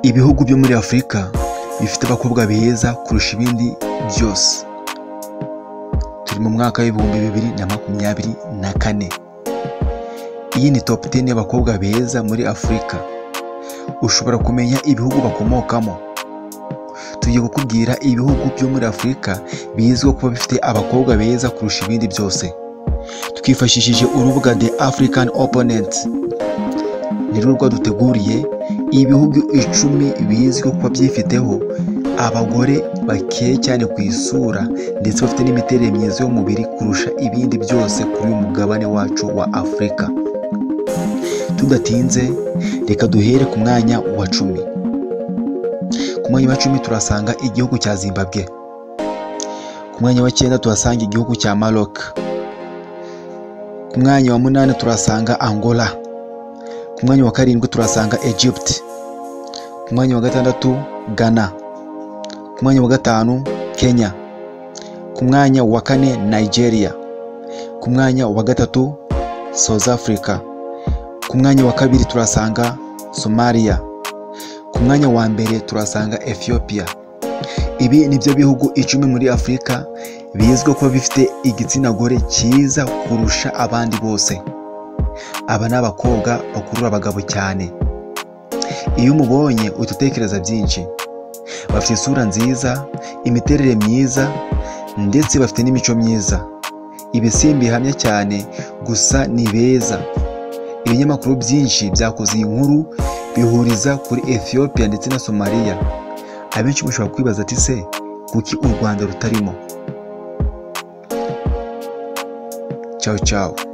ibihugu byo muri afurika bifite abakobwa beza kurusha ibindi byose turi mu mwaka w'ibihumbi bibiri na makumyabiri na kane iyi ni topu teni y'abakobwa beza muri afurika ushobora kumenya ibihugu bakomokamo tugiye kukubwira ibihugu byo muri afurika bizwiho kuba bifite abakobwa beza kurusha ibindi byose twifashishije urubuga the african opponent ni rwo duteguriye ibihugu icumi bizwiho kuba byifiteho abagore bakeye cyane ku isura ndetse bafite n'imiterere myiza y'umubiri kurusha ibindi byose kuri uyu mugabane wacu wa afurika tudatinze reka duhere ku mwanya wa cumi ku mwanya wa cumi turasanga igihugu cya zimbabwe ku mwanya wa cyenda tuhasanga igihugu cya maroc ku mwanya wa munani turasanga angola ku mwanya wa karindwi turasanga egypt ku mwanya wa gatandatu ghana ku mwanya wa gatanu kenya ku mwanya wa kane nigeria ku mwanya wa gatatu south africa ku mwanya wa kabiri turasanga somalia ku mwanya wa mbere turasanga ethiopia ibi ni byo bihugu icumi muri afurika bizwiho kuba bifite igitsina gore cyiza kurusha abandi bose aba ni abakobwa bakurura abagabo cyane iyo umubonye uhita utekereza byinshi bafite isura nziza imiterere myiza ndetse bafite n'imico myiza ibi si bihamya cyane gusa ni beza ibinyamakuru byinshi byakoze iyi nkuru bihuriza kuri ethiopia ndetse na somaliya abenshi bashobora kwibaza ati se kuki u rwanda rutarimo cyawu cyawu